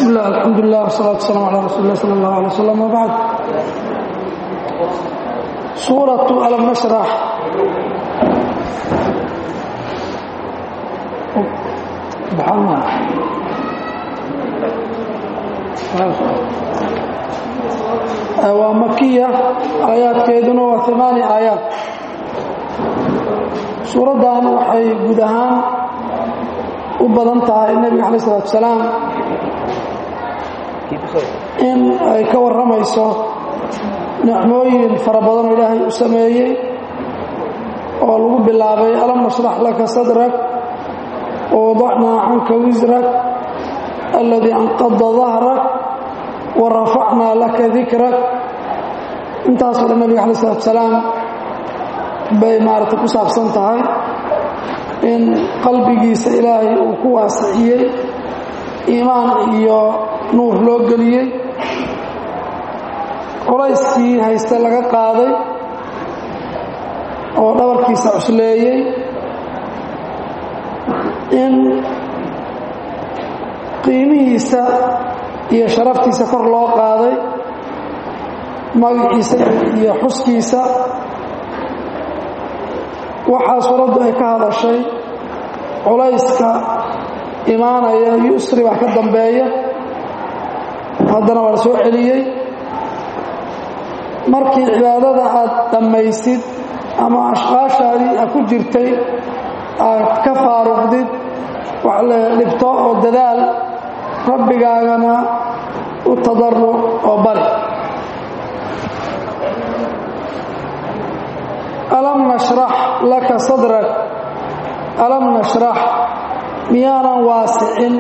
bismi illah alxamdulilah wsalaatu waslaam calaa rasuuli lah sala allah alay wasalam wabacd suuratu alam nashrax waa makiya aayaadkeeduna waa amaani aayaad suuraddan waxay guud ahaan u badan tahay nebiga alay salatu salaam in ay ka warramayso nicmooyin fara badanoo ilaahay u sameeyey oo lagu bilaabay alam nashrax laka sadrak wawadacnaa canka wisrak alladii anqada dahrak wa rafacnaa laka dikrak intaasoo dhan nebiga alay salatu salaam bay maaragtay ku saabsan tahay in qalbigiisa ilaahay uu ku waasiciyey iimaan iyo nuur loo geliyey culayskii hayste laga qaaday oo dhabarkiisa cusleeyey in qiimihiisa iyo sharaftiisa kor loo qaaday magaciisa iyo xuskiisa waxaa suuraddu ay ka hadashay culayska imaanaya yusri baa ka dambeeya haddana waa la soo celiyey markii cibaadada aad dhammaysid ama ashqaashaadii aad ku jirtay aad ka faaruqdid wax le dhibto oo dadaal rabbigaagana u tadaruc oo bari alam nashrax laka sadrak alam nashrax miyaanan waasicin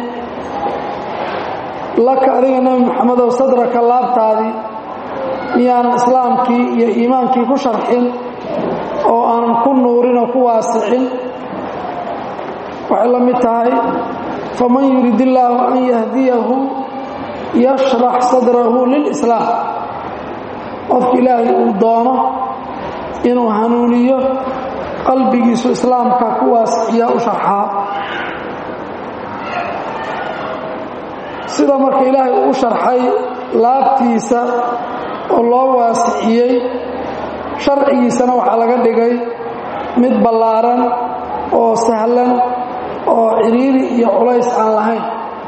laka adiga nebi moxamedow sadraka laabtaadii miyaanan islaamkii iyo iimaankii ku sharxin oo aanan ku nuurin oo ku waasicin waxay la mid tahay faman yurid illaahu an yahdiyahu yashrax sadrahu lilislaam qofka ilaahay uu doono inuu hanuuniyo qalbigiisu islaamka ku waasiciya u sharxaa sida marka ilaahay uu sharxay laabtiisa oo loo waasiciyey sharcigiisana waxaa laga dhigay mid ballaaran oo sahlan oo ciriiri iyo culays aan lahayn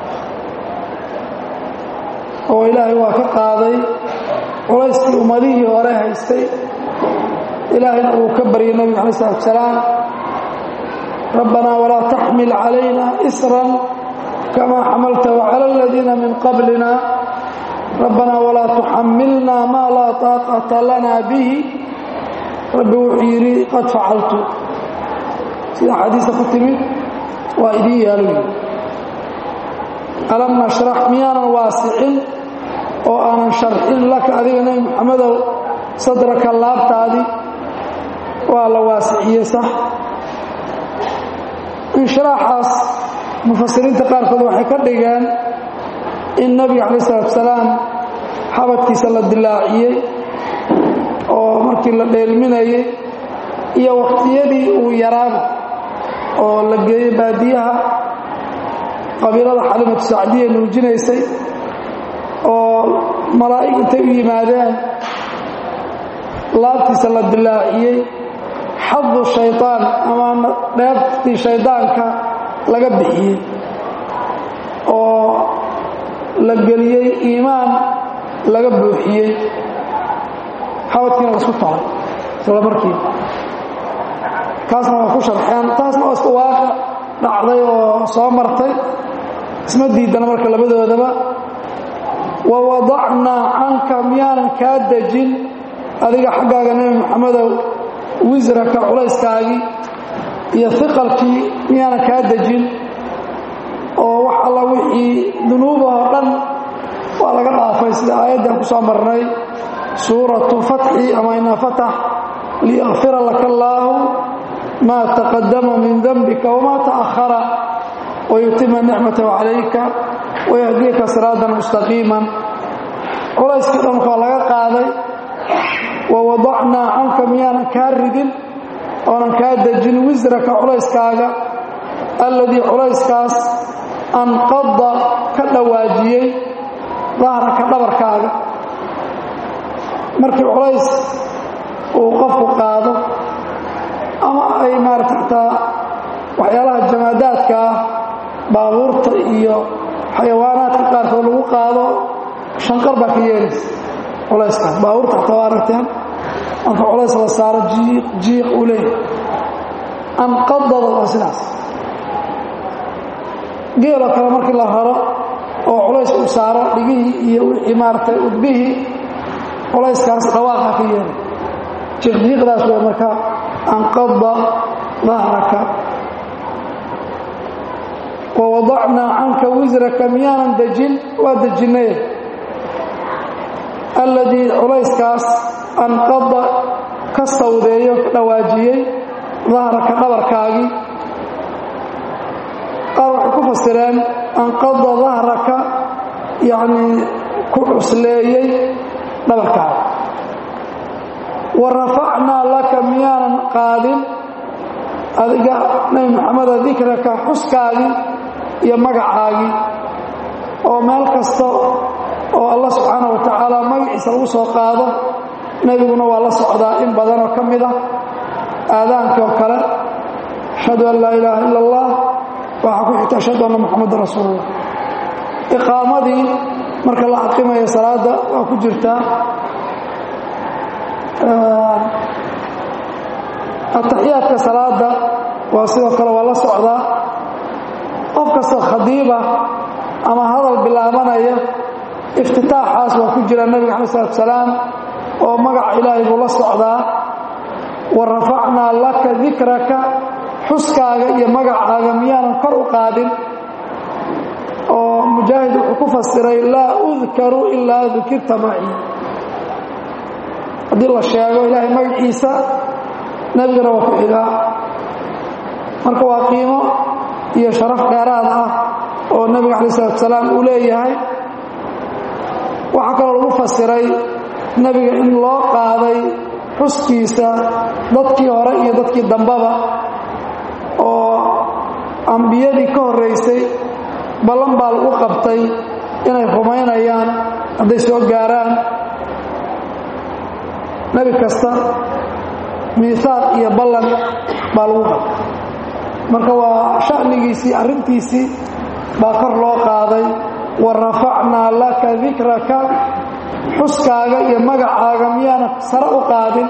oo ilaahay waa ka qaaday culayskii ummadihii hore haystay ilaahayna uu ka baryay nebiga alay salatu salaam rabbanaa walaa taxmil calayna isran kama xamaltahu cala aladiina min qablina rabbanaa walaa tuxamilna maa laa taaqata lana bihi rabbi wuxuu yidhi qad facaltu sida xadiisa ku timid waa idiin yaalo alam nashrax miyaanan waasicin oo aanan sharxin laka adiga nebi moxamedow sadraka laabtaadii waa la waasiciyey sax inshiraaxaas mufasiriinta qaarkood waxay ka dhigeen in nebiga calayi salatu salaam xabadkiisa la dilaaciyey oo markii la dheelminayey iyo waqtiyadii uu yaraaba oo la geeyey baadiyaha qabiilada xalimatu sacdiya nuujinaysay oo malaa'ig intay u yimaadeen laabtiisa la dilaaciyey xadu shayطaan ama dheebtii shaydaanka laga bixiyey oo la geliyey iimaan laga buuxiyey xabadkiina la isku tahay isla markiiba kaasna waa ku sharxeen taasna waa iska waaqa dhacday oo soo martay isma diidana marka labadoodaba wa wadacnaa canka miyaanan kaa dejin adiga xaggaaga nebi moxamedow wisraka culayskaagii iyo iqalkii miyaanan kaa dejin oo wax alla wixii dunuubahoo dhan waa laga dhaafay sida aayaddan ku soo marnay suuratu fatxi ama inaa fatax liyakfira laka allaahu maa taqadama min dembika wamaa ta'ahara wayutima nicmatahu calayka wayahdiyaka siraatan mustaqiiman culayskii dhan waa laga qaaday wawadacnaa canka miyaanan kaa ridin oonan kaa dejin wisraka culayskaaga alladii culayskaas anqada ka dhawaajiyey dahraka dhabarkaaga markii culays uu qofku qaado ama ay maarata xataa waxyaalaha jamaadaadka ah baabuurta iyo xayawaanaadka qaarkood lagu qaado shanqar baa ka yeelaysa culayskaas baabuurta xataa waa aragteen marka culays la saaro jiiq jiiq uu leeyahay anqadada waa sidaas geeloo kale markii la raro oo culays uu saaro dhigihii iyo wixii maaragtay udbihii culayskaas dhawaaqa ka yeelay jiiqjiiqdaas way marka anqada dahraka wawadacnaa canka wisraka miyaanan dejin waa dejinnay alladii culayskaas anqada ka sawdeeyo ka dhawaajiyey dahraka dhabarkaagii qaar waxay ku fasireen anqada dahraka yacnii ku cusleeyey dhabarkaaga wa rafacnaa laka miyaanan qaadin adiga nebi maxameda dikraka xuskaagii iyo magacaagii oo meel kasta oo allah subxaana wa tacaala magaciisa lagu soo qaado nebiguna waa la socdaa in badanoo ka mid ah aadaankii oo kale ashhadu an laa ilaaha ila allah waxaa ku xigta ashhadu anna muxamadan rasuulullah iqaamadii marka la aqimayo salaadda waa ku jirtaa ataxiyaadka salaada waa sidoo kale waa la socdaa qof kastoo khadiiba ama hadal bilaabanaya iftitaaxaas waa ku jira nebiga cala salatu salaam oo magaca ilaahay buu la socdaa wa rafacnaa laka dikraka xuskaaga iyo magacaaga miyaanan kor u qaadin oo mujaahid wuxuu ku fasiray laa udkaru ilaa dukirta maci haddii la sheego ilaahay magaciisa nebigana waa ku xigaa marka waa qiimo iyo sharaf dheeraad ah oo nebiga calayi salatu salaam uu leeyahay waxaa kaloo lagu fasiray nebiga in loo qaaday xuskiisa dadkii hore iyo dadkii dambaba oo ambiyadii ka horraysay ballan baa lagu qabtay inay rumaynayaan hadday soo gaaraan nebi kasta miisaaq iyo ballan baa lagu qabtay marka waa sha'nigiisii arrintiisii baa kor loo qaaday wa rafacnaa laka dikraka xuskaaga iyo magacaaga miyaana sare u qaadin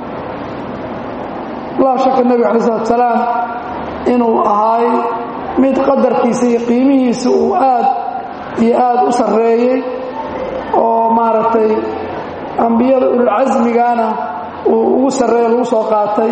laa shaka nebiga calayi salatu salaam inuu ahaay mid qadarkiisa iyo qiimihiisa uu aad iyo aad u sarreeyey oo maaragtay ambiyada ululcasmigana uu ugu sarreeyo lagu soo qaatay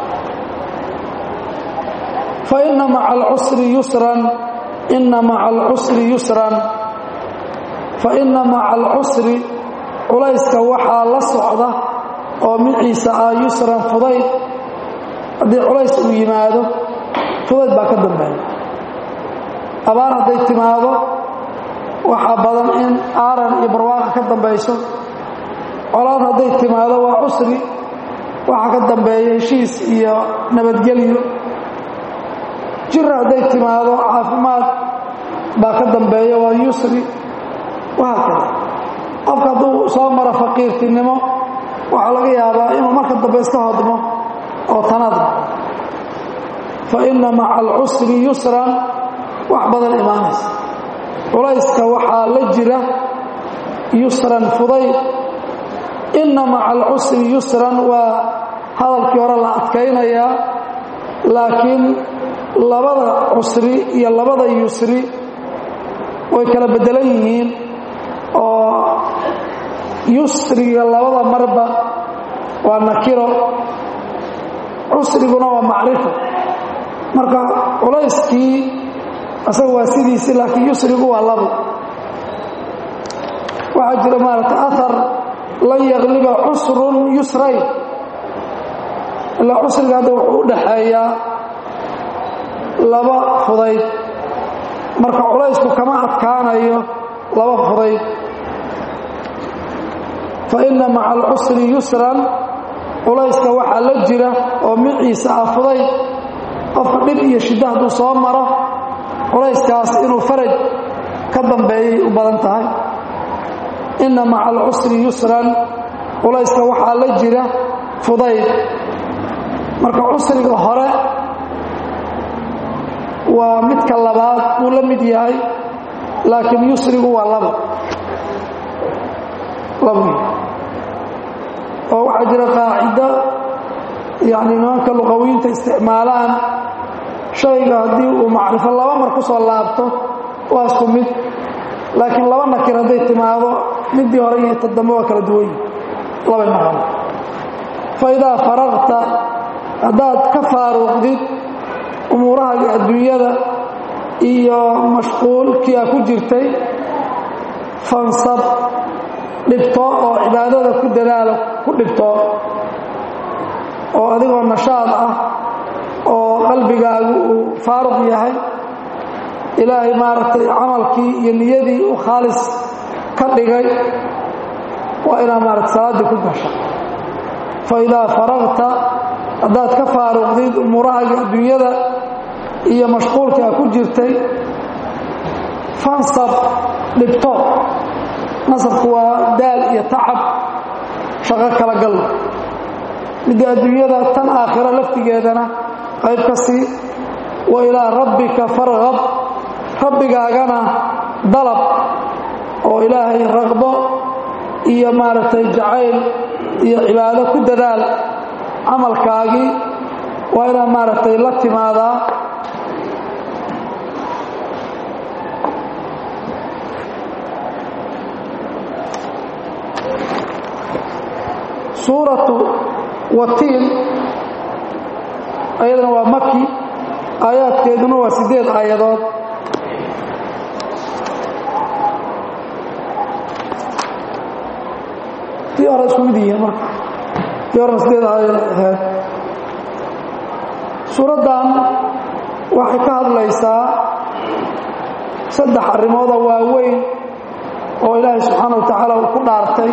fa inna maca alcusri yusran inna maca alcusri yusran fa inna maca alcusri culayska waxaa la socda oo miciisa ah yusran fudayd haddii culays uu yimaado fudayd baa ka dambeeya abaar hadday timaado waxaa badan in aaran iyo barwaaqa ka dambayso colaad hadday timaado waa cusri waxaa ka dambeeya heshiis iyo nabadgelyo jira hadday timaado caafimaad baa ka dambeeya waa yusri wahaa kada qofka hadduu soo maro faqiirtinimo waxaa laga yaabaa inuu marka dambe iska hodmo oo tanaadmo fa inna maca alcusri yusran wax badan imaanaysa culayska waxaa la jira yusran fudayd inna maca alcusri yusran waa hadalkii hore la adkaynayaa laakiin labada cusri iyo labada yusri way kala beddelan yihiin oo yusriga labada marba waa nakiro cusriguna waa macrifo marka culayskii asaga waa sidiisi laakiin yusrigu waa labo waxaa jira maaragta ahar lan yakliba cusrun yusrayn ilaa cusriga hadda wuxuu u dhaxeeyaa laba fudayd marka culaysku kama adkaanayo laba fudayd fa inna maca alcusri yusran culayska waxaa la jira oo miciisa ah fudayd qofka dhib iyo shiddo hadduu soo maro culayskaas inuu faraj ka dambeeyay u badan tahay inna maca alcusri yusran culayska waxaa la jira fudayd marka cusriga hore waa midka labaad buu la mid yahay laakiin yusrigu waa laba laba oo waxaa jira qaacido yacni nimanka luqawiinta isticmaalaan shayga haddii uu macrifo laba mar ku soo laabto waa isku mid laakiin laba nakir hadday timaado midii hore iyo tadambe waa kala duwan yihi labay noqon fa idaa faraqta haddaad ka faaruuqdid umuurahaaga adduunyada iyo mashquulkii a ku jirtay fansab dhibto oo cibaadada ku dadaalo ku dhibto oo adigoo nashaad ah oo qalbigaagu uu faaruq yahay ilaahay maaragtay camalkii iyo niyadii u khaalis ka dhigay waa inaad maaragtay salaaddii ku gasha fa idaa faraqta haddaad ka faaruqdid umuurahaaga adduunyada iyo mashquulkii a ku jirtay fansab dhibto nasabku waa daal iyo tacab shaqo kala gal midda adduunyada tan aakhiro laftigeedana qayb ka sii wa ilaa rabbika farqab rabbigaagana dalab oo ilaahay raqbo iyo maaragtay jacayl iyo cibaado ku dadaal camalkaagii waa inaad maaragtay la timaadaa suuratu watiin ayadana waa maki aayaadkeeduna waa siddeed aayadood tii hore isku mid yihiin marka tii horena siddeed aayadood ahayd suuraddan waxay ka hadlaysaa saddex arrimooda waaweyn oo ilaahay subxaana wa tacaala uu ku dhaartay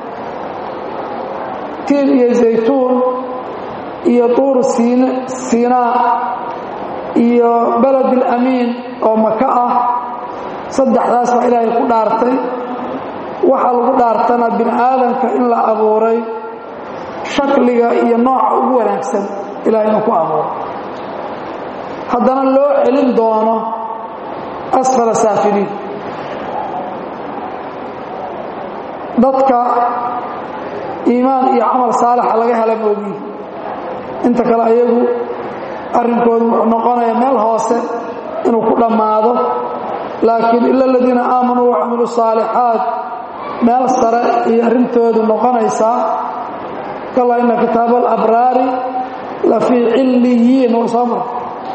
tiin iyo zaytuun iyo tuur siinaa iyo beled alamiin oo maka ah saddexdaas baa ilaahay ku dhaartay waxaa lagu dhaartana bini aadamka in la abuuray shakliga iyo nooca ugu wanaagsan ilahay inuu ku abuuray haddana loo celin doono asfala saafiliin dadka iimaan iyo camal saalixa laga hela moogiin inta kale ayagu arrinkoodu wuxuu noqonaya meel hoose inuu ku dhammaado laakiin ila aladiina aamanuu wacamiluu saalixaat meel sare iyo arrintoodu noqonaysaa kala ina kitaaba alabraari la fii cilliyiin oo soo mar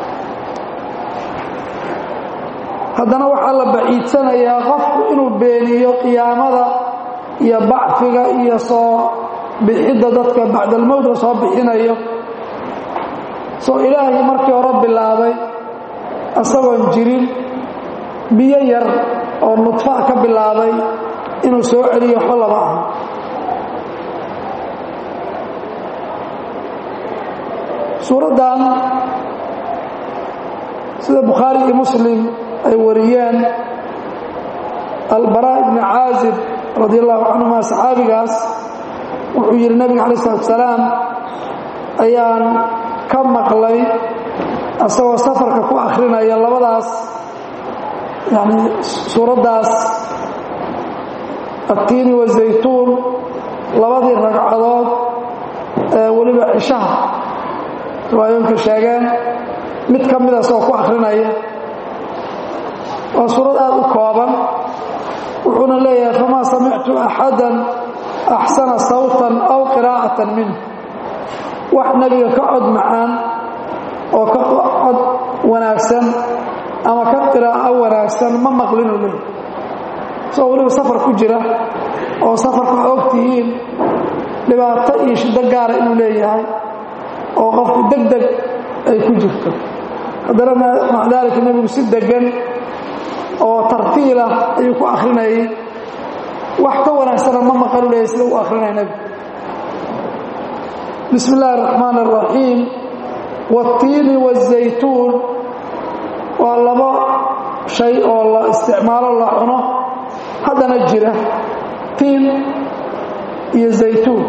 haddana waxaa la baciidsanayaa qofku inuu beeniyo qiyaamada iyo bacfiga iyo soo bixidda dadka bacdalmowt la soo bixinayo soo ilaahay markii hore bilaabay isagoon jirin biyo yar oo nudfa ka bilaabay inuu soo celiyo waxba laba aha suuraddan sida bukhaari iyo muslim ay wariyeen albaraa ibni caazib radi allahu canhuma saxaabigaas wuxuu yidhi nabiga alay salatu salaam ayaan ka maqlay asagoo safarka ku akhrinaya labadaas yani suuraddaas attiini wazaytuun labadii ragcadood ee weliba cishaha riwaayooyinka sheegeen mid ka mida asagoo ku akhrinaya waa suurad aada u kooban wuxuuna leeyahay famaa samictu axadan axsana sawtan aw qiraa'atan minh wax nebiga ka cod macaan oo ka cod wanaagsan ama ka qiraa'o wanaagsan ma maqlinuu leeyahay isagoo weliba safar ku jira oo safarka waxa og tihiin dhibaato iyo shiddo gaara inuu leeyahay oo qofku deg deg ay ku jirto haddana maca daalika nebigu si degan oo tartiilah ayuu ku akhrinayay wax ka wanaagsana ma maqanu leeyahy sida uu akhrinaya nebigu bismi illaahi araxmaan araxiim waatiini wazaytuun waa labo shay oo la isticmaalo la cuno haddana jira tiin iyo zaytuun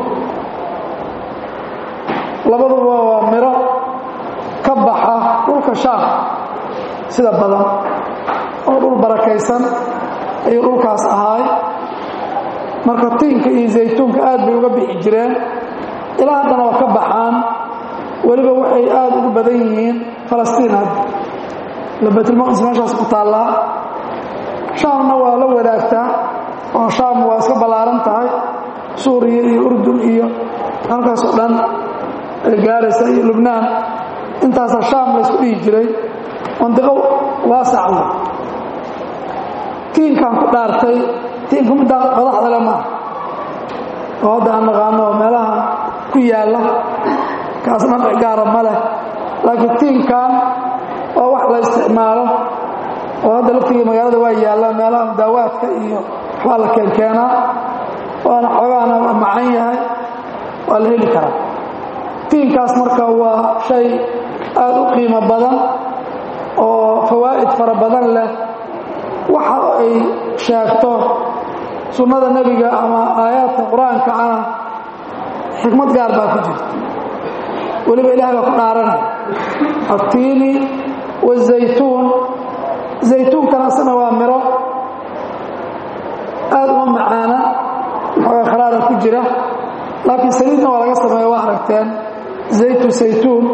labaduba waa miro ka baxa dhulka shaam sida badan oo dhul barakaysan ayuu dhulkaas ahaay marka tiinka iyo zaytuunka aad bay uga bixi jireen ilaa haddana waa ka baxaan weliba waxay aad ugu badan yihiin falastiin hadda ila baytulmaqdis meeshaas ku taallaa shaamna waa la wadaagtaa oo shaam waa iska ballaaran tahay suuriya iyo urdun iyo halkaasoo dhan ay gaaraysa iyo lubnaan intaasaa shaam laysku dhihi jiray mandiqo waasacda tiinkaan ku dhaartay tiinku middaa madaxda le maaha oo hadda aan naqaano meelaha ku yaalla kaas dhanci gaara ma leh laakiin tiinkan waa wax la isticmaalo oo hadda laftigii magaalada waa yaallaan meelaha mudaawaadka iyo waxbaa la keenkeenaa waana xoogaana macan yahay waa la heli karaa tiinkaas marka waa shay aad u qiimo badan oo fawaa'id fara badan leh waxa ay sheegto sunnada nebiga ama aayaadka qur-aanka ah xikmad gaar baa ku jirta weliba ilahay baa ku dhaaranaya attiini wazaytuun zaytuunkana asna waa miro aad uma macaana xooga kharaara ku jira laakiin saliidna waa laga sameeya waa aragteen zaytu saytuun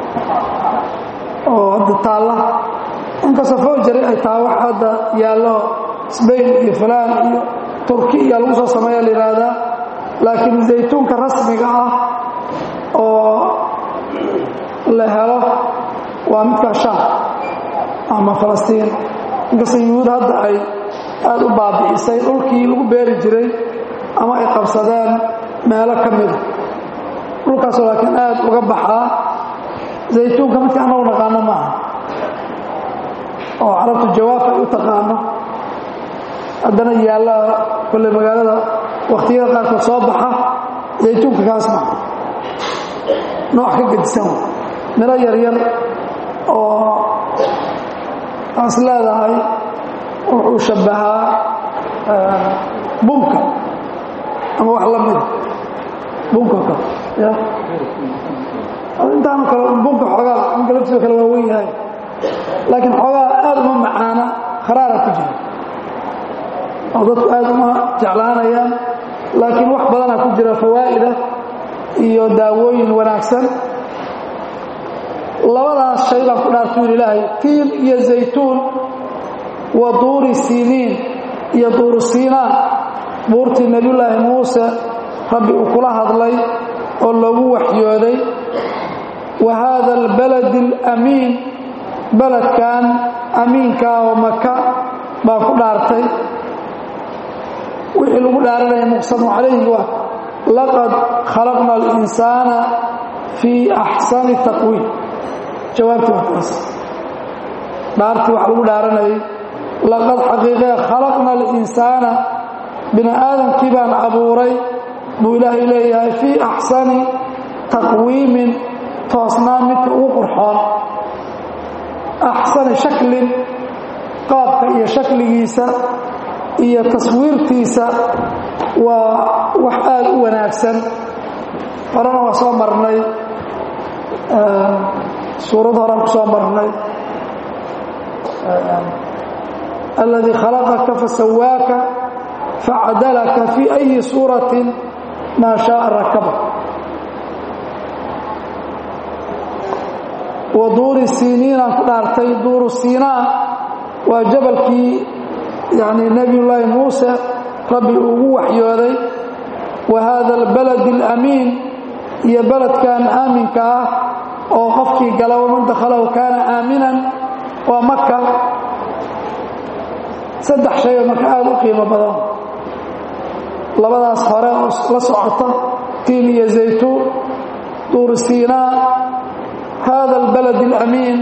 oo hadda taalla inkastoo foojari ay tahay wax hadda yaallo sbain iyo fulaan iyo turki iya lagu soo sameeya la yidhaahdaa laakiin zaytuunka rasmiga ah oo la helo waa midka shaam ama falastiin inkastoo yuhuud hadda ay aad u baabi'isay dhulkii lagu beeri jiray ama ay qabsadeen meelo ka mida dhulkaasoo laakiin aad uga baxaa zaytuunka midka anagu naqaano maaha oo carabtu jawaab ay u taqaano haddana yaalla kolle magaalada wakhtiyada qaarkood soo baxa zaytuunka kaas maa nooc ka gedisan miro yaryar oo aas leedahay wuxuu shabbahaa bunka ama wax la mida bunka kale ya intaanu kale bunka xoogaa bunka laftiisa kale waa wen yahay laakiin xoogaa aad uma macaana kharaara ku jira oo dadku aad uma jeclaanayaan laakiin wax badanaa ku jira fawaa'ida iyo daawooyin wanaagsan labadaas shay baan ku dhaartu yidhi ilaahay tiin iyo zaytuun wa duuri siiniin iyo duuru siinaan buurtii nebiyullaahi muuse rabbi uu kula hadlay oo loogu waxyooday wa haada albaladi alamiin beledkan amiinkaa oo maka baan ku dhaartay wixii lagu dhaaranaya muqsamu calayhi waa laqad khalaqna alinsaana fii axsani taqwiim jawaabtii waa taas dhaartii wax lagu dhaaranayay laqad xaqiiqee khalaqna alinsaana bini aadamkii baan abuuray buu ilaahay leeyahay fii axsani taqwiimin toosnaan midka ugu qurxoon axsani shaklin qaabka iyo shakligiisa iyo taswiirtiisa waa wax aad u wanaagsan horena waa soo marnay suurad horaan ku soo marnay aladii khalaqaka fasawaaka facadalaka fii أyi suuraةi maa شhaaءa rakaba wa duuri siiniinaan ku dhaartay duuru siinaa waa jabalkii yani nebiy llaahi muuse rabbi ugu waxyooday wa haada اlbalad اlamiin iyo beledkan aaminka ah oo qofkii gala waman dakhalahu kaana aaminan waa maka saddex shay oo marka aada u qiimo badan labadaas hore oo la socota tiin iyo zaytuun duur siinaa hada albalad alamiin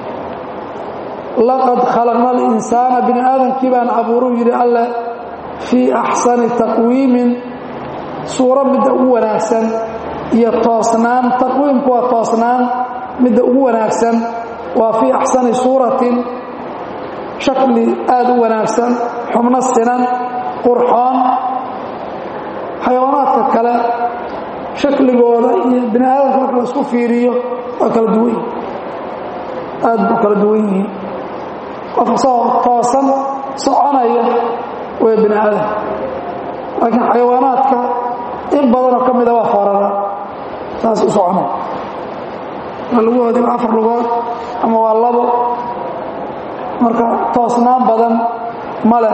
laqad khalaqna alinsaana bini aadamkii baan abuuruu yidhi alleh fii axsani taqwiimin suuro midda ugu wanaagsan iyo toosnaan taqwiimku waa toosnaan midda ugu wanaagsan waa fii axsani suuratin shakli aada u wanaagsan xubno sinan qurxoon xayawaanaadka kale shakligooda iyo bini aadamka marka la isku fiiriyo waa kala duwan yihin aada bu kala duwan yihiin qofka soo toosan soconaya way bini aadam laakiin xayawaanaadka in badanoo ka mida waa foorara saas u soconay waa lugahoodii waa afar lugood ama waa labo marka toosnaan badan ma leh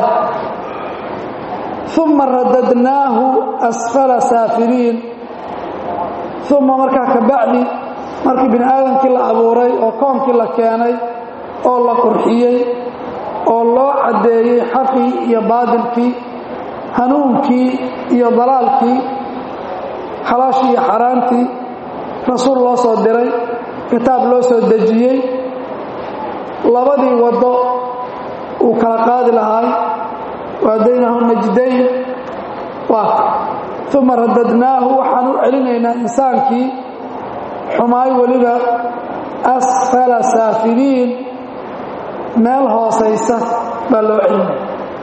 uma radadnaahu asfala saafiliin uma markaa ka bacdi markii bini aadamkii la abuuray oo koonkii la keenay oo la qurxiyey oo loo caddeeyey xaqii iyo baadilkii hanuunkii iyo dalaalkii xalaashii iyo xaaraantii rasuul loo soo diray kitaab loo soo dejiyey labadii waddo uu kala qaadi lahaay waadaynahu najdayn waa uma radadnaahu waxaan u celinaynaa insaankii xumaay weliba asfala saafiliin meel hoosaysa baa loo celinaya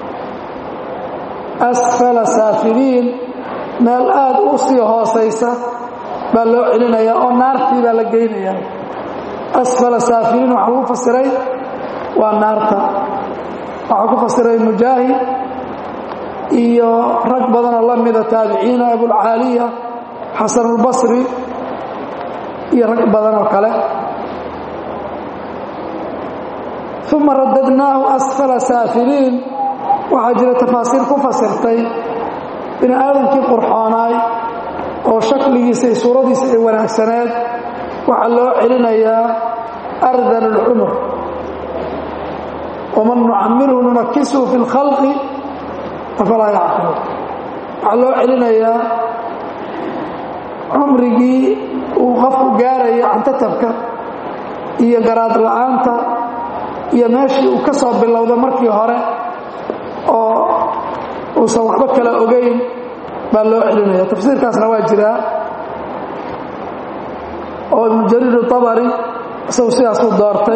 asfala saafiliin meel aada u sii hoosaysa baa loo celinayaa oo naartii baa la geynayaa asfala saafiliin waxaa lagu fasiray waa naarta waxaa ku fasiray mujaahid iyo rag badanoo la mida taabiciina abulcaaliya xasanulbasri iyo rag badan oo kale uma radadnaahu asfala saafiliin waxaa jira tafaasiir ku fasirtay bini aadamkii qurxoonaay oo shakligiisa iyo suuradiisa ay wanaagsaneed waxaa loo celinayaa ardan alcumur waman nucamirhu nunakisuhu fi اlkhalqi afalaa yacqiluun waxaa loo celinayaa cumrigii uu qofku gaaraya cantatabka iyo garaad la'aanta iyo meeshii uu ka soo bilowda markii hore oo uusan waxba kala ogayn baa loo celinaya tafsiirkaasna waa jiraa oo ibnu jariir abari isagu sidaasuu doortay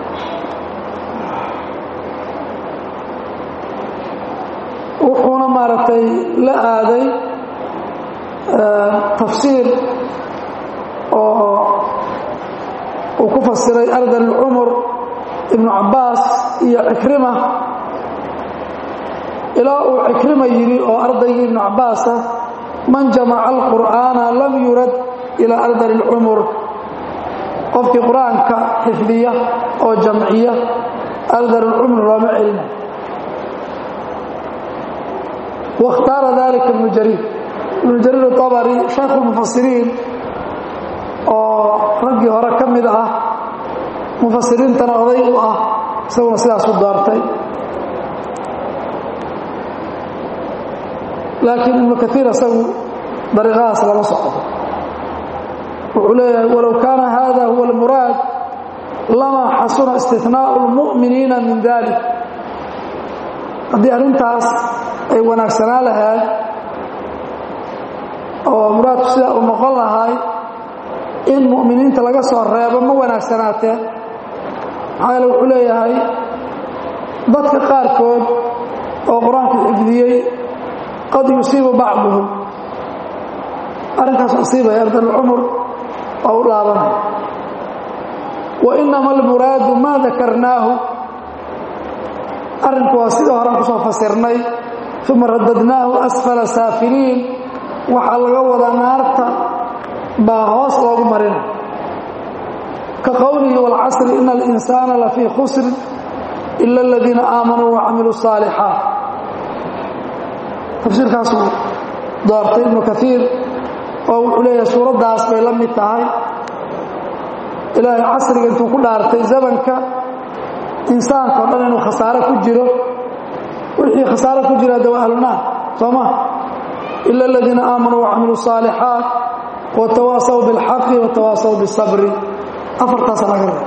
wuxuuna maaragtay la aaday tafsiir oo uu ku fasiray ardan alcumur ibnu cabbaas iyo cikrima ilaa uu cikrima yidhi oo ardaygii ibnu cabbaasa man jamaca alqur'aana lam yurad ilaa ardan alcumur qofkii qur-aanka xifdiya oo jamciya ardan alcumur looma celina waاkhtaara dalika ibnu jariir ibnu jariir atabari shaykhu lmufasiriin oo raggii hore ka mid ah mufasiriintana oday u ah isaguna sidaasu doortay laakiin ibnu kaiir isagu dariiqadaas lama socdo wuxuu leeyahay walow kaana hada huwa almuraad lama xasuna istinaau اlmu'miniina min dalik haddii arrintaas ay wanaagsanaa lahayd oo muraadku sidaa uu noqon lahay in mu'miniinta laga soo reebo ma wanaagsanaateen maxaa yeele wuxuu leeyahay dadka qaarkood oo qur-aanka xifdiyey qad yusiibu bacduhum arrinkaas asiibaya ardalcumur oo u laabanaya wa inama almuraadu maa dakarnaahu arrinku waa sidii horean ku soo fasirnay uma radadnaahu asfala saafiliin waxaa laga wadaa naarta baa hoos loogu marina ka qowlihi wاlcasri ina اlinsaana lafii khusrin ila اladiina aamanuu wacamiluu الصaalixaat tafsiirkaasuu doortay ibnu kaiir oo wuxuu leeyahay suuraddaas bay la mid tahay ilaahay casriga intuu ku dhaartay zamanka insaanka o dhan inuu khasaare ku jiro wixii khasaare ku jira de waa ahlunaar soo ma ila aladiina aamanuu wacamiluu الصaalixaat watawaasaw biاlxaqi watawaasaw biالsabri afartaasa laga raba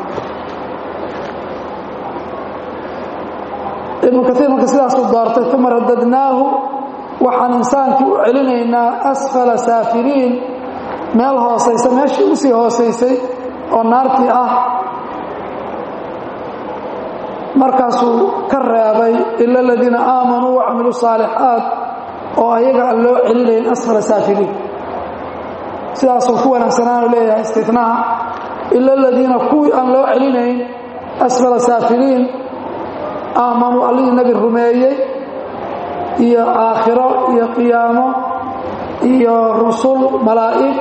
ibnu kaiir marka sidaasuu doortay uma radadnaahu waxaan insaankii u celinaynaa asfala saafiliin meel hoosaysa meeshii usii hoosaysay oo naartii ah markaasuu ka reebay ila aladiina aamanuu wacamiluu saalixaat oo ayaga aan loo celinayn asfala saafiliin sidaasuu ku wanaagsanaanu leeyahay istinaha ila aladiina kuwii aan loo celinayn asfala saafiliin aamanuu allihii nebi rumeeyey iyo aakhiro iyo qiyaamo iyo rusul malaa'ig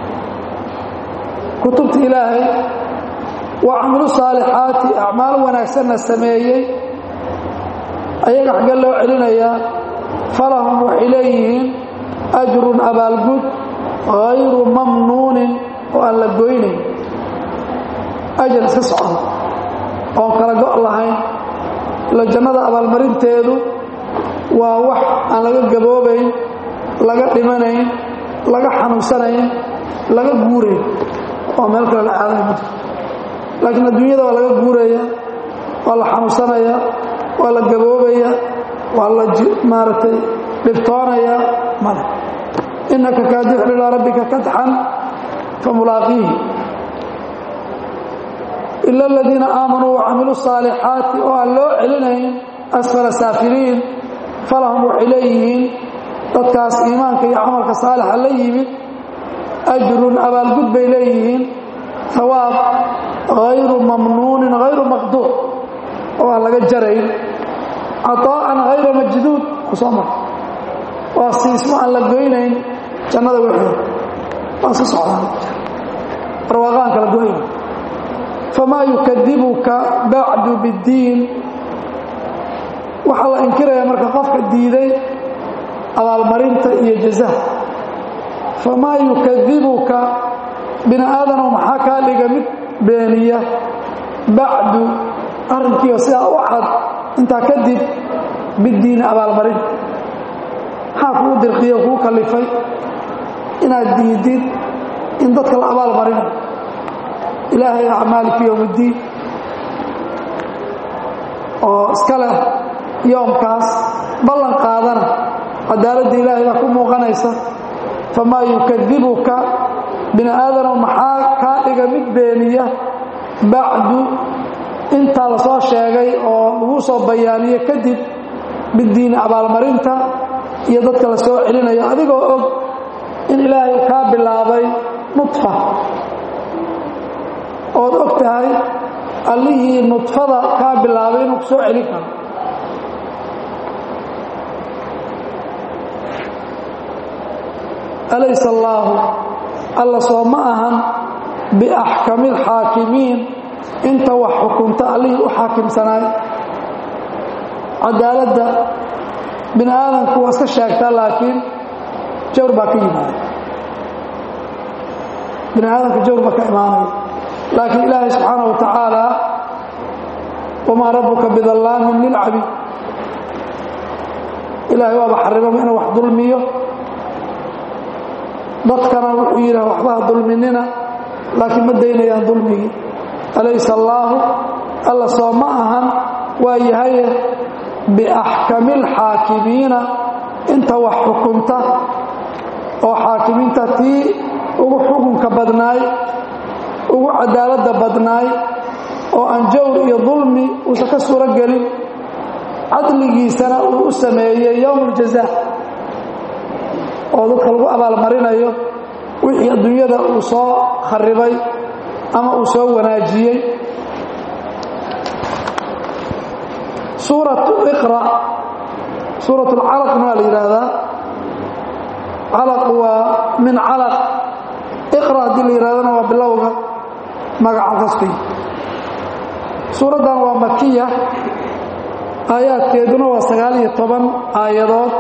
kutubta ilaahay wa camilu saalixaati acmaal wanaagsanna sameeyey ayaga xagge loo celinayaa falahum waxay leeyihiin ajrun abaalgud hayru mamnuunin oo aan la goynayn ajar iska socda oon kala go' lahayn ila jannada abaalmarinteedu waa wax aan laga gaboobayn laga dhimanayn laga xanuunsanayn laga guurayn oo meel kale la aaday ma laakiin adduunyada waa laga guuraya waa la xanuunsanaya waa la gaboobaya waa la maaragtay dhibtoonaya male innaka kaadixun ilaa rabbika kadxan famulaaqiihi ila aladiina aamanuu wacamiluu saalixaati oo aan loo celinayn asfala saafiliin falahum waxay leeyihiin dadkaas iimaanka iyo camalka saalixa la yimid ajrun abaalgud bay leeyihiin hawaab hayru mamnuunin hayru maqduuc oo aan laga jarayn caطaa'an hayra majduud ku soo mar waa siismo aan la goynayn jannada wixii waa si socdaan barwaaqaan kala goyn famaa yukadibuka bacdu biddiin waxaa la inkiraya marka qofka diiday abaalmarinta iyo jazaha famaa yukadibuka bini aadanow maxaa kaa dhiga mid beeniya bacdu arrinkiioo sidaa u cad intaa kadib biddiini abaalmarinta maxaa kuu dirqiyo kuu kalifay inaad diidid in dadka la abaal marinayo ilaahay acmaaliki yowmiddiin oo iska leh yoomkaas ballan qaadana cadaaladda ilaahay baa ku muuqanaysa famaa yukadibuka bini aadanow maxaa kaa dhiga mid beeniya bacdu intaa la soo sheegay oo lagu soo bayaaniye kadib biddiini abaalmarinta iyo dadka la soo celinayo adigoo og in ilaahay kaa bilaabay nudfa ood og tahay allihii nudfada kaa bilaabay inuu ku soo celin karo alaysa allaahu alla soo ma ahan biaxkami alxaakimiin inta wax xukunta allihii u xaakimsanaay cadaaladda bini aadamku waa iska sheegtaa laakiin jawr baa ka yimaada bini aadamka jawr baa ka imaanaya laakiin ilaahay subxaana wa tacaala wamaa rabbuka bidallaamin lilcabiid ilaahay waaba xarimaba inuu wax dulmiyo dadkana wuxuu yidhaha waxbaha dulminina laakiin ma daynayaan dulmigii alaysa allaahu alla soo ma ahan waa yahaye biaxkami alxaakimiina inta wax xukunta oo xaakimiinta tii ugu xukunka badnaay ugu cadaaladda badnaay oo aan jawr iyo dulmi uusan ka suuro gelin cadligiisana uu u sameeyey yowm aljaza oo dadka lagu abaalmarinayo wixii adduunyada uu soo kharibay ama uu soo wanaajiyey suuratu iqra suurat alcalaqna waa la yidhaahdaa calaq waa min calaq iqra haddii la yidhahdana waa bilowga magaca qasbiga suuraddan waa makiya aayaadkeeduna waa sagaal iyo toban aayadood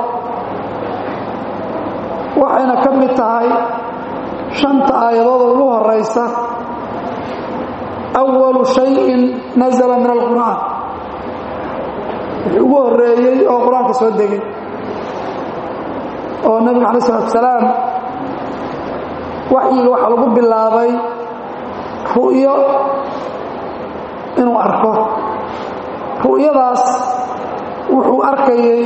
waxayna ka mid tahay shanta aayadood oo ugu horaysa awalu shayin nazala min alqur'aan wixii ugu horeeyey oo qur-aanka soo degay oo nebiga alay salatu salaam waxyiga waxaa lagu bilaabay ru'yo inuu arko ru'yadaas wuxuu arkayey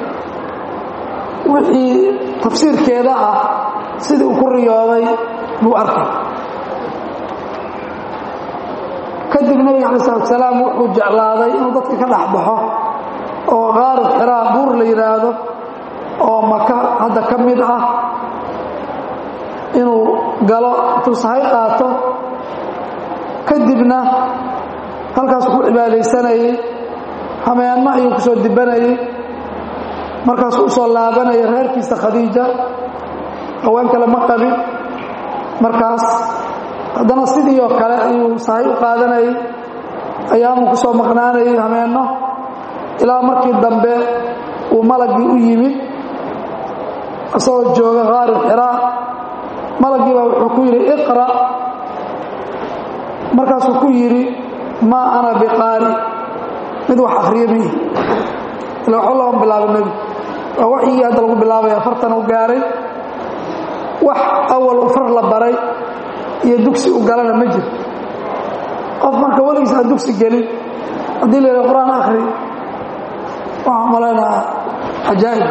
wixii tafsiirkeeda ah sidii uu ku riyooday buu arkay kadib nabiga calayi salatu salaam wuxuu jeclaaday inuu dadka ka dhex baxo oo qaarib xiraa buur la yidhaahdo oo maka hadda ka mid ah inuu galo intuu sahay qaato kadibna halkaasuu ku cibaadaysanayey hameenno ayuu ku soo dibanayey markaasuu usoo laabanayay reerkiisa khadiija haween kale ma qabin markaas haddana sidii oo kale ayuu sahay u qaadanayay ayaamuu ku soo maqnaanayay hameenno ilaa markii dambe uu malagii u yimid isagoo jooga qaarib xiraa malagii baa wuxuu ku yidhi iqra' markaasuu ku yidhi maa ana biqaari mid wax akhriya miihi ila waxba looma bilaabo nebi waa waxyigii hadda lagu bilaabaya fartan u gaaray wax awal u far la baray iyo dugsi u galana ma jiro qof marka weligiis aan dugsi gelin haddii la yidhaha qur-aan akhri waxaan malaynaa cajaa'ib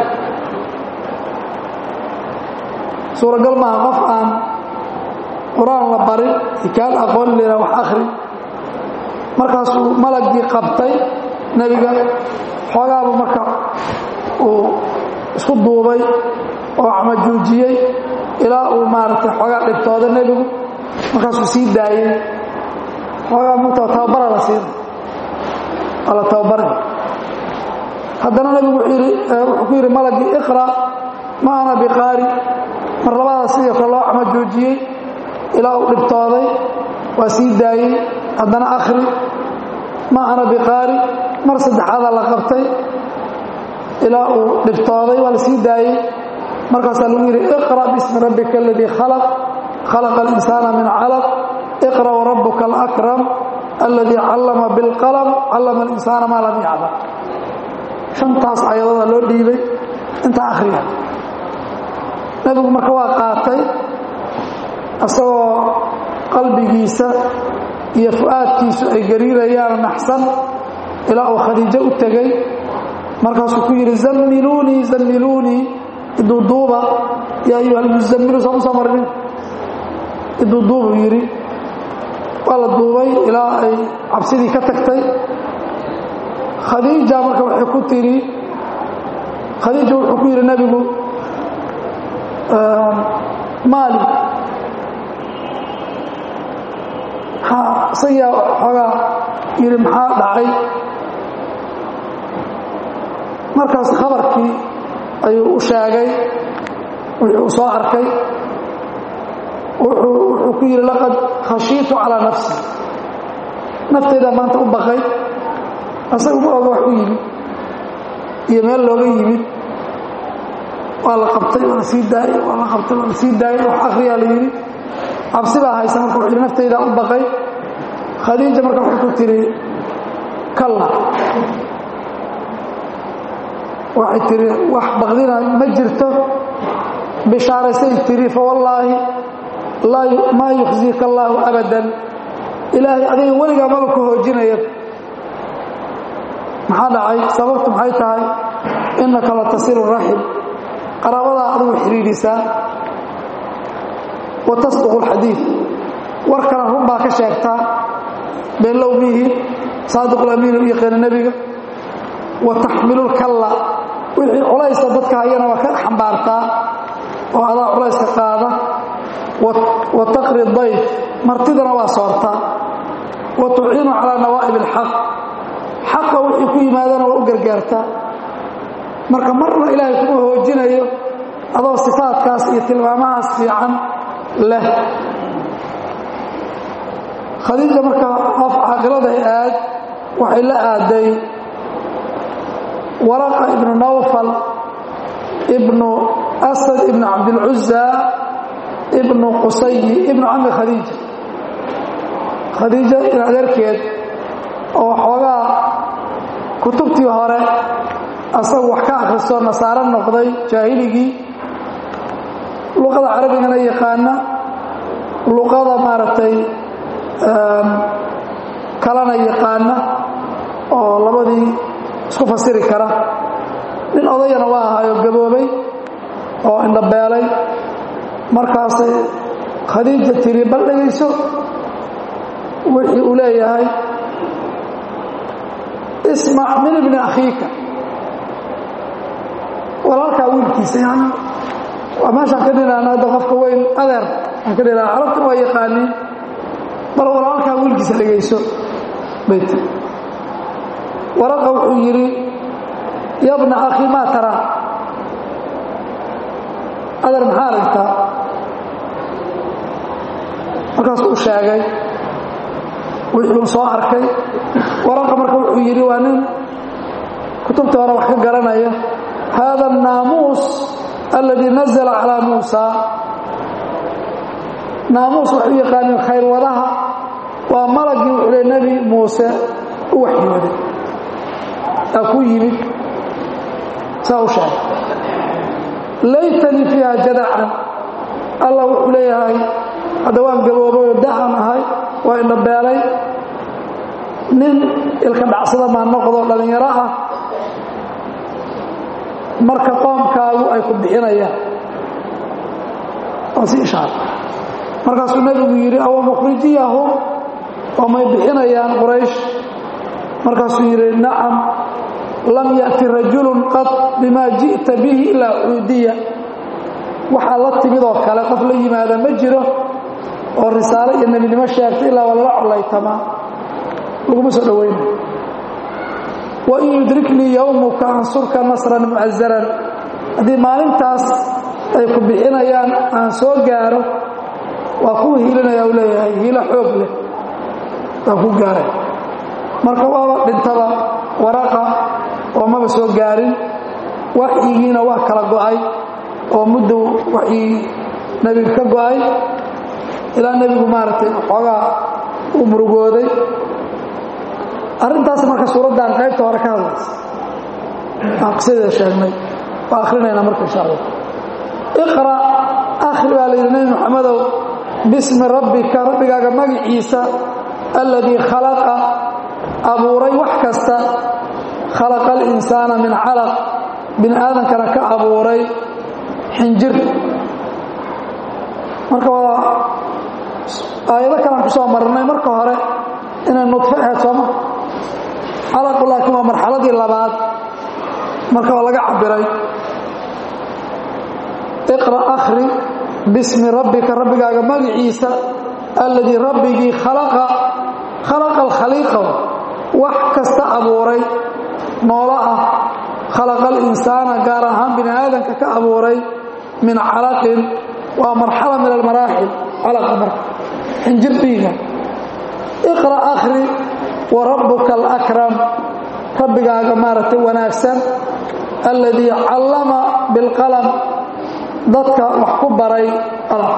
suuragal maaha qof aan qur-aan la barin ikaal aqoon la yidhaha wax akhri markaasuu malagii qabtay nebiga xoogaaba marka uu isku duubay oo camajuujiyey ilaa uu maaragtay xoogaa dhibtooda nebigu markaasuu sii daayey xoogaa mugta tababara la siina waa la tababari haddana nebigu wuxuu ku yidhi malagii iqra' ma ana biqaari mar labada sidii kale loo camajuujiyey ilaa uu dhibtooday waa sii daayey haddana akhri ma ana biqaari mar saddexaadaa la qabtay ilaa uu dhibtooday waa la sii daayey markaasaa lagu yidhi iqra' bismi rabbika aladii khalaq khalaqa alinsaana min calaq iqra' warabuka alakram aladii callama bilqalam callama alinsaana maa lam yaclam shantaas ayadooda loo dhiibay intaa akhriya nebigu marka waa qaatay isagoo qalbigiisa iyo fu'aadkiisu ay gariirayaan naxsan ilaa uu khadiijo u tegey markaasuu ku yidhi zammiluunii zammiluunii iduuduuba yaa ayuha almuzammilu soo usoo marnin iduuduubuu yidhi waa la duubay ilaa ay cabsidii ka tagtay khadiija marka waxay ku tidhi khadiija wuxuu ku yidhi nebigu maali isagaa xoogaa yidhi maxaa dhacay markaas khabarkii ayuu u sheegay wuxuu soo arkay wuxuu ku yidhi laqad khashiitu calaa nafsi naftaydaa maanta u baqay asaga ma oga wax u yimid iyo meel looga yimid waa la qabtay waa la sii daayey waa la qabtay waa la sii daayey wax akhriyaa la yidhi cabsi baa haysa marka wuxuu yidhi naftaydaa u baqay khadiija marka waxay ku tidhi kalla waxay tihi wax baqdina ma jirto bishaaraysay tihi fawallaahi maa yukhziika allaahu abadan ilaahay adiga weligaa maba ku hoojinaya maxaa dhacay sababtu maxay tahay innaka la tasilu raxim qaraabadaa adigu xidhiidhisaa wa tasduqu alxadiid warkana run baa ka sheegtaa beenlow miihi saadiqulamiin u yaqaana nebiga wa taxmilu lkalla wixii culaysa dadka hayana waa ka xambaartaa oo adaa culayska qaada wa taqri dayf martidana waa soortaa wa tuciinu calaa nawaa'ib alxaq xaqa wixii ku yimaadana waa u gargaartaa marka marna ilaahay kuma hoojinayo adoo sifaadkaas iyo tilmaamahaas fiican leh khadiija marka qof caaqiladay aad waxay la aaday waraqa ibnu nawfal ibnu asad ibnu cabdilcuza ibnu qusayi ibnu cami khadiija khadiija in adeerkeed oo xoogaa kutubtii hore asagu wax ka akhristo nasaaro noqday jaahiligii luqada carabigana yaqaana luqada maaragtay kalena yaqaana oo labadii isku fasiri kara nin odayana waa ahaayo gaboobay oo indhabeelay markaasay khadiija tiri bal dhegayso wixii uu leeyahay ismac min ibni akhiika walaalkaa wiilkiisa yani waa meeshaan ka dhinaana hadda qofka weyn adeer aan ka dhinaana carabtuna waa yaqaaniin bal walaalkaa wiilkiisa dhegayso bayt waraqa wuxuu yidhi yabna akhi maa taraa adeer maxaa aragtaa markaasuu u sheegay wixii uu soo arkay waraqa marka wuxuu yidhi waa nin kutubtii hore wax ka garanaya hada الnaamuus aladii nazla calىa muusa naamuus waxay u yaqaaniin khayrwadaha waa malagii wuxuu le nebi muuse u waxyooday aa ku yimid saa u sheegay laytanii fiiha jadacan allah wuxuu leeyahay hadda waan gaboobay oo dahan ahay waa indhabeelay nin ilka dhacsada maa noqdo dhallinyaro ah marka qoomkaagu ay ku bixinayaan waa si ishaara markaasuu nebigu yidhi awa mukhrijiyahum oo may bixinayaan quraysh markaasuu yidhi nacam lam ya'ti rajulun qad bimaa ji'ta bihi ilaa cuudiya waxaa la timid oo kale qof la yimaada ma jiro oo risaalo iyo nebinimo sheegtay ilaa waa lala collaytamaa laguma soo dhowaynayo wain yudriknii yowmuka ansurka nasran mucazaran haddii maalintaas ay ku bixinayaan aan soo gaaro waa kuu hiilinaya u leeyahay hiilo xoog leh waa ku gaaray marka waaba dhintaba waraqa oo maba soo gaarin waxyigiina waa kala go'ay oo muddo waxyii nebiga ka go'ay ilaa nebigu maaragtay xoogaa u murugooday arrintaas marka suuraddan qaybta hore ka hadlaysa aan qisadeeda sheegnay waa akhrinaynaa marka insha allah iqra akhri baa la yidhi nebi moxamedow bismi rabbika rabbigaaga magiciisa alladii khalaqa abuuray wax kasta khalaqa alinsaana min calaq bini aadankana ka abuuray xinjir marka waa aayado kalean ku soo marnay marka hore inay nudfo ahayd sooma calaqu laakiin waa marxaladii labaad marka waa laga cabiray iqra akhri bismi rabbika rabbigaaga magiciisa alladii rabbigii khalaqa khalaqa alkhaliiqa wax kasta abuuray noolo ah khalaqa alinsaana gaar ahaan bini aadanka ka abuuray min calaqin waa marxala min almaraaxil calaqa marka xinjir dhiiga iqra akhri wa rabbuka alakram rabbigaaga maaragtay wanaagsan alladii callama bilqalam dadka wax ku baray qalam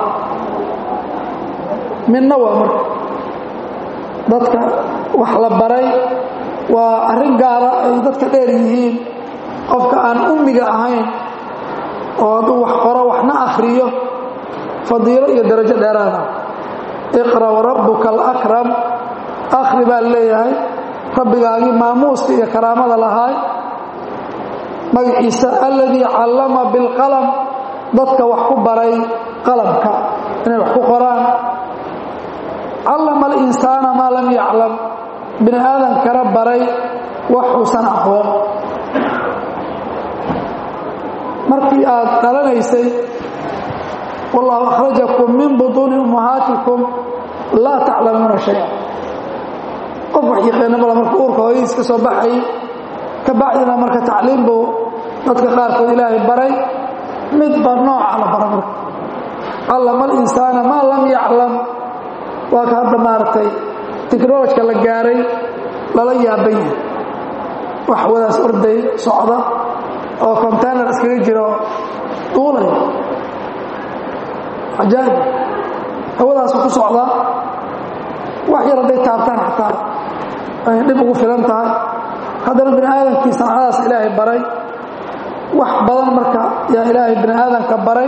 midna waa marka dadka wax la baray waa arrin gaara ay dadka dheer yihiin qofka aan ummiga ahayn oo hadduu wax qoro waxna akhriyo fadiilo iyo darajo dheeraada iqra warabbuka alakram akhri baa leeyahay rabbigaagii maamuuska iyo karaamada lahaay magaciisa alladii callama bilqalam dadka wax ku baray qalamka inay wax ku qoraan callama alinsaana maa lam yaclam bini aadankana baray wax uusan aqoon markii aad dhalanaysay wallahu akhrajakum min butuuni ummahaatikum laa taclamuuna shaya qof wax yaqaana bala marka uurka hooyadiis ka soo baxay ka bacdina marka tacliim buu dadka qaarkood ilaahay baray midba nooca la bara marka callama alinsaana maa lam yaclam waa ka hadda maaragtay technolojka la gaaray lala yaaban yahay wax wadaas orday socda oo containar iskaga jiro duulay cajaa'ib hawadaasu ku socda wax yar hadday taabtaan xataa ay dhib ugu filan tahay haddana bini aadamkii sancadaas ilaahay baray wax badan marka yaa ilaahay bini aadamka baray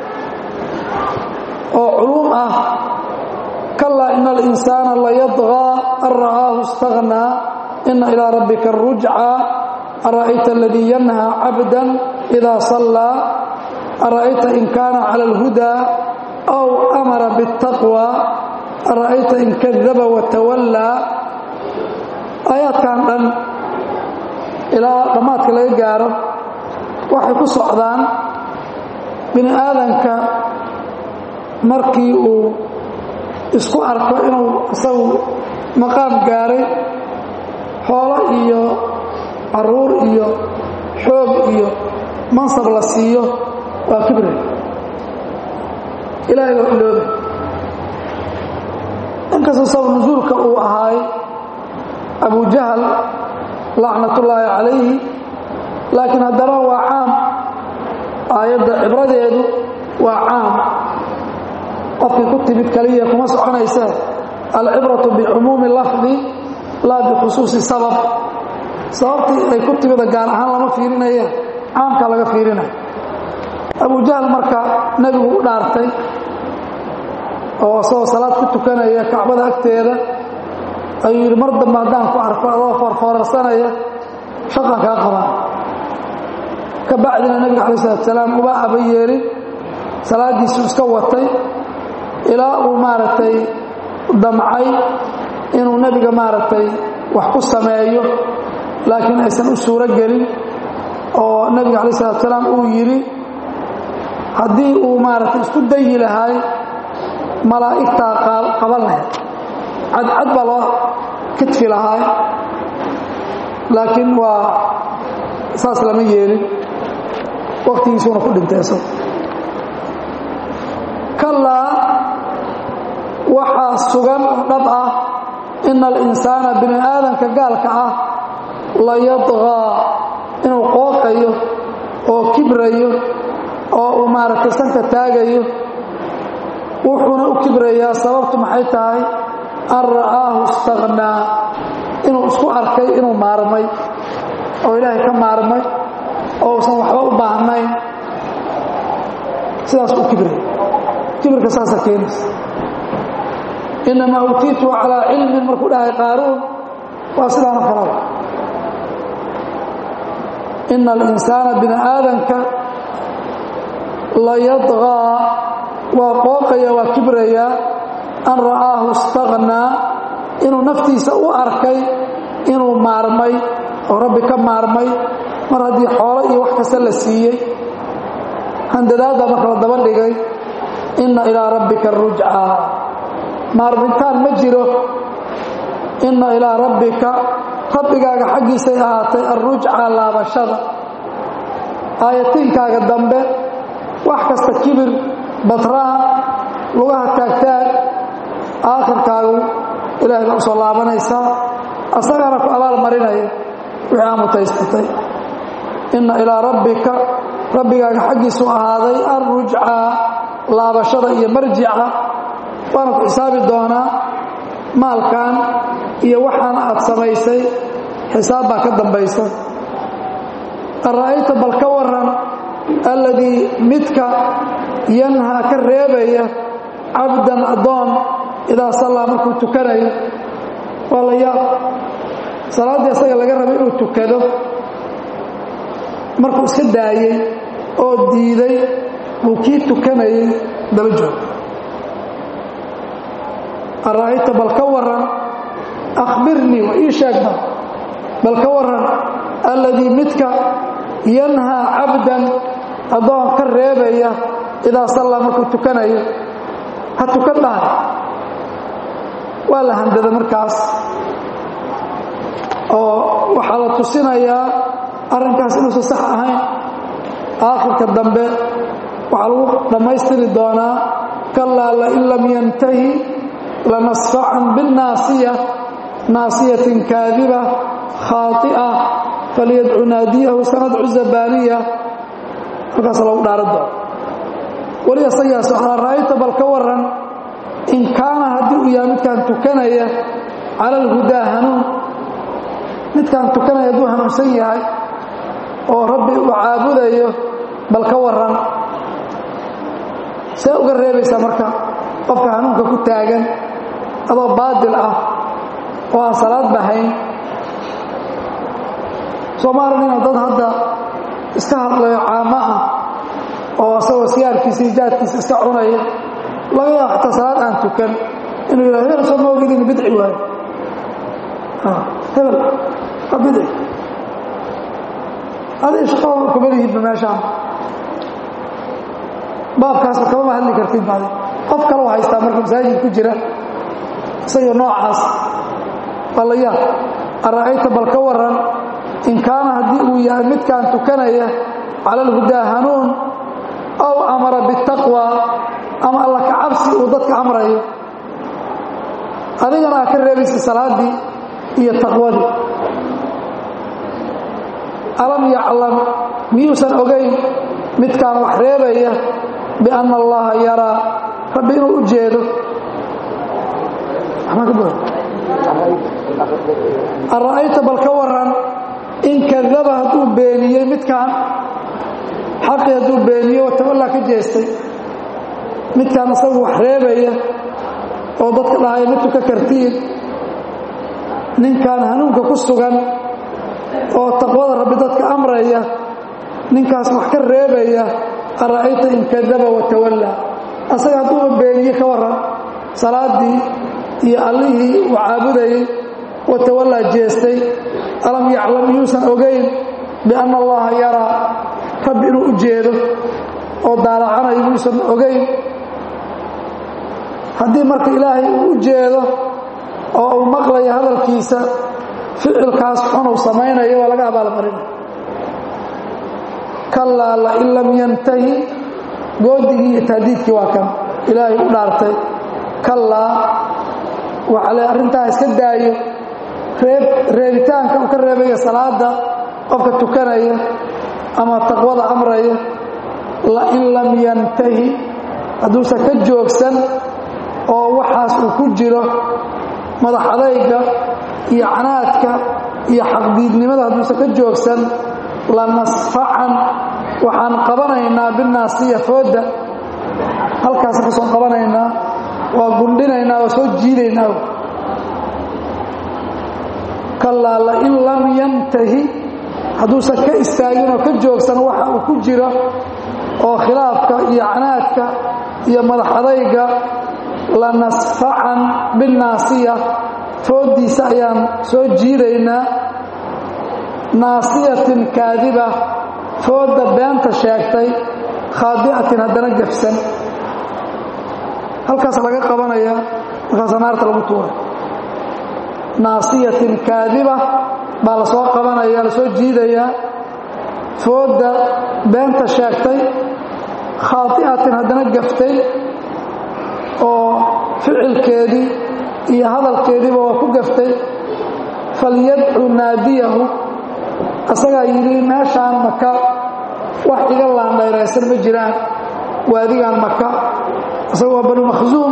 oo culuum ah kalaa ina alinsaana layadغىa an ra'aahu اstaغnىa ina ilىa rabbika الrujca ara'ayta aladii yanhى cabda إida صallىa ara'ayta in kaana calى اlhudaa أw amara bالtaqwى ara'ayta in kadaba watawallaa aayaadkan dhan ilaa dhammaadka laga gaaro waxay ku socdaan bini aadanka markii uu isku arko inuu isagu maqaam gaaray xoolo iyo caruur iyo xoog iyo mansab la siiyo waa kibre ilaahay waa ilooba inkastoo sabab nusuulka uu ahaay abu jahal lacnatullaahi calayhi laakiin haddana waa caam aayadda cibradeedu waa caam qofkii ku timid kaliya kuma soconaysa alcibratu bicumuumi lafdi laa bikhusuusi sabab sababtii ay ku timida gaar ahaan lama fiirinaya caamkaa laga fiirinaya abu jahal marka nebigu u dhaartay oo isagoo salaad ku tukanaya kacbada agteeda ayuu yidhi mar dambe haddaan ku arko adoo foorfoorarsanaya shaqan kaa qabaan ka bacdina nebiga calayi salatu salaam uma aba yeelin salaaddiisuu iska watay ilaa uu maaragtay damcay inuu nebiga maaragtay wax ku sameeyo laakiin aysan u suuro gelin oo nebiga calayi salatu salaam uu yidhi haddii uu maaragtay isku dayi lahaay malaa'igtaa qaban lahayd cadcad baa loo kidfi lahaay laakiin waa saas lama yeelin wakhtigiisuuna ku dhintay isago kallaa waxaa sugan oo dhab ah ina alinsaana bini aadanka gaalka ah la yadqaa inuu qooqayo oo kibrayo oo uu maaragtay sanka taagayo wuxuuna u kibrayaa sababtu maxay tahay an ra'aahu istaqhnaa inuu isku arkay inuu maarmay oo ilaahay ka maarmay oo usan waxba u baahnayn sidaas u kibraya kibirka saasa keenaysa inamaa utiitu calaa cilmin markuu dhahay qaaruun waa sidaana kalaba ina alinsaana bini aadanka la yadqaa waa qooqaya waa kibrayaa an ra'aahu istaqhnaa inuu naftiisa u arkay inuu maarmay oo rabbi ka maarmay mar haddii xoolo iyo wax kasta la siiyey handadaadda marka la daba dhigay inna ilaa rabbika rujcaa maarmintaan ma jiro inna ilaa rabbika rabbigaaga xaggiisay ahaatay alrujcaa laabashada aayatiinkaaga dambe wax kasta kibir badraha lugaha taagtaag aakhirkaagu ilaahay baa u soo laabanaysaa asagana ku abaal marinaya wixii aa mutaysatay inna ilaa rabbika rabbigaaga xaggiisu ahaaday alrujcaa laabashada iyo marjica waana ku xisaabi doonaa maalkan iyo waxaan aad samaysay xisaab baa ka dambaysa ara'ayta bal ka waran alladii midka yanhaa ka reebaya cabdan addoon idaa sallaa markuu tukanayo waa la yaab salaaddii asaga laga rabay inuu tukado markuu iska daayey oo diiday buu kii tukanayay daba joog ara'ayta bal ka waran akhbirnii wa ii sheegba bal ka waran alladii midka yanhaa cabdan addoon ka reebaya idaa sallaa markuu tukanayo ha tukan dhahay waa la handada markaas oo waxaa la tusinayaa arrinkaas inuusan sax ahayn aakhirka dambe waxaa lagu dhammaystiri doonaa kallaa lain lam yantahi lanasfacan binnaasiya naasiyatin kaadiba khaaطi'a falyadcu naadiyahu sanadcu zabaaniya halkaas lagu dhaaran doono weli asagaas waxaa ra'ayta bal ka waran in kaana haddii uu yahay midkaan tukanaya cala alhudaa hanuun midkaan tukanaya hadduu hanuunsan yahay oo rabbi uu caabudayo bal ka waran see uga reebaysaa marka qofka hanuunka ku taagan adoo baadil ah oo aan salaad bahayn soomaalina dad hadda iska hadlayo caamo ah oo asagoo siyaarkiisa iyo jaadkiisa iska cunaya laga yaaba xataa salaad aan tukan inuu yidhah hebel soo ma ogid inu bidci waayo hebel waa bidci adig shaqada kuma lihidba meeshaan baabkaasba kamama hadli kartid baadi qof kale u haystaa marka masaajid ku jira isagoo noocaas waa la yaab ara'ayta bal ka waran in kaana haddii uu yahay midkaan tukanaya cala alhudaa hanuun aw amara bitaqwa ama alla ka cabsi uu dadka amrayo adigana aa ka reebaysa salaaddii iyo taqwadii alam yaclam miyuusan ogayn midkaan wax reebaya bianna allaha yaraa rabbi inuu u jeedo ara'ayta bal ka waran in kadaba hadduu beeniyey midkaan xaqii hadduu beeniye watawallaa ka jeestay midkaan isagu wax reebaya oo dadka dhahaya ma tuka kartiin ninkaan hanuunka ku sugan oo taqwada rabbi dadka amraya ninkaas wax ka reebaya ara'ayta in kadaba watawallaa asaga hadduuba beeniye ka waran salaaddii iyo allihii uu caabudayey watawallaa jeestay alam yaclam yuusan ogayn bianna allaha yaraa rabbi inuu u jeedo oo daalacanayo yuusan ogayn haddii marka ilaahay uu u jeedo oo uu maqlayo hadalkiisa ficilkaas xunuu samaynayo waa laga abaalmarinay kallaa lain lam yantahi goodigii iyo tahdiidkii waa kan ilaahay u dhaartay kallaa waxa le arrintaa iska daayo reeb reebitaanka uu ka reebaya salaada qofka tukanaya ama taqwada amraya lain lam yantahi hadduusan ka joogsan oo waxaas uu ku jiro madax adayga iyo canaadka iyo xaqdiidnimada hadduusan ka joogsan lanasfacan waxaan qabanaynaa binaasiya fooda halkaas ka soo qabanaynaa waa gundhinaynaa waa soo jiidaynaa kallaa lain lam yantahi hadduusan ka istaagin oo ka joogsan waxa uu ku jiro oo khilaafka iyo canaadka iyo madax adayga lanasfacan binnaasiya fooddiisa ayaan soo jiidaynaa naasiyatin kaadiba foodda beenta sheegtay khaadi'atin haddana gafsan halkaas laga qabanaya markaasa naarta lagu tuuray naasiyatin kaadiba baa la soo qabanaya la soo jiidayaa foodda beenta sheegtay khaadi'atin haddana gaftay oo ficilkeedii iyo hadalkeediiba waa ku gaftay falyadcu naadiyahu asagaa yidhi meeshaan maka wax iga laandhayraysan ma jiraan waadigaan maka isaga waa banu makhsuum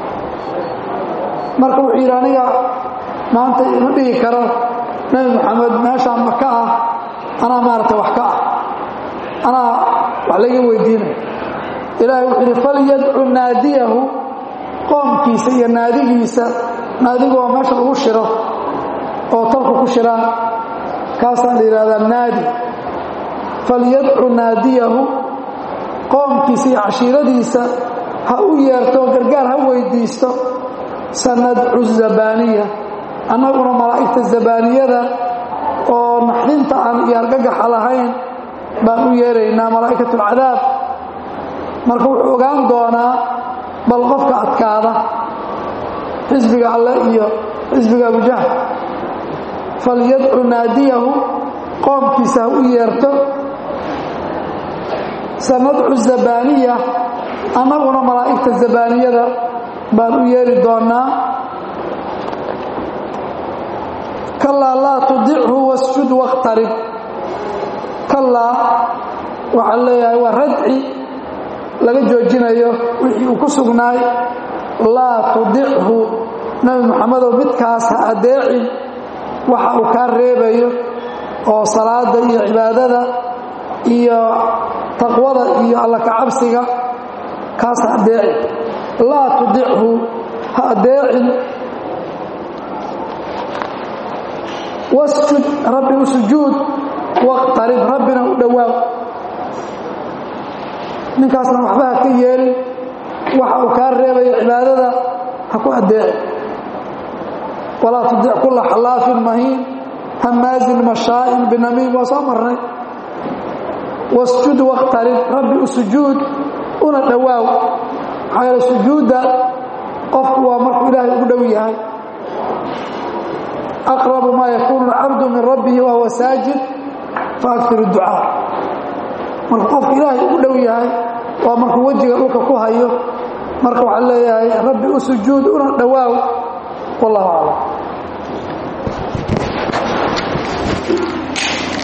marka wuxuu yidhi aniga maanta ima dhigi karo nebi moxamed meeshaan maka ah anaa maaragta wax ka ah anaa wax layga weydiinaya ilaahay wuxuu yidhi falyadcu naadiyahu qoomkiisa iyo naadigiisa naadigu waa meesha lagu shiro oo tolku ku shiraan kaasaa la yidhahdaa naadi falyadcu naadiyahu qoomkiisa iyo cashiiradiisa ha u yeerto gargaar ha weydiisto sanadcu zabaaniya annaguna malaa'igta zabaaniyada oo naxdinta aan iyo argagaxa lahayn baan u yeeraynaa malaa'ikatu alcadaab marka wuxuu ogaan doonaa bal qofka adkaada xisbiga alle iyo xisbiga abujahl falyadcu naadiyahu qoomkiisa ha u yeerto sanadcu zabaaniya annaguna malaa'igta zabaaniyada baan u yeeri doonaa kalaa laa tudichu wasjud wakhtarib kalaa waxaa leeyahay waa radci laga joojinayo wixii uu ku sugnaay laa tudichu nebi moxamedow midkaas ha adeecin waxa uu kaa reebayo oo salaada iyo cibaadada iyo taqwada iyo alla kacabsiga kaas ha adeecin laa tudichu ha adeecin wasjud rabbi u sujuud waqtarib rabbina u dhowaaw ninkaasna waxba ha ka yeelin waxa uu kaa reebayo cibaadada ha ku adeeci walaa tudic kulla xalaafin mahiin hamaazin mashaa'in binamiim waa soo marnay wasjud wakhtarib rabbi u sujuud una dhowaaw maxaa yeele sujuudda qofku waa markuu ilaahay ugu dhow yahay aqrabu maa yakuunu alcabdu min rabbihi wahuwa saajid faakir ducaa markuu qofku ilaahay ugu dhow yahay waa markuu wejiga dhulka ku hayo marka waxaa leeyahay rabbi u sujuud una dhowaaw wallahu aclam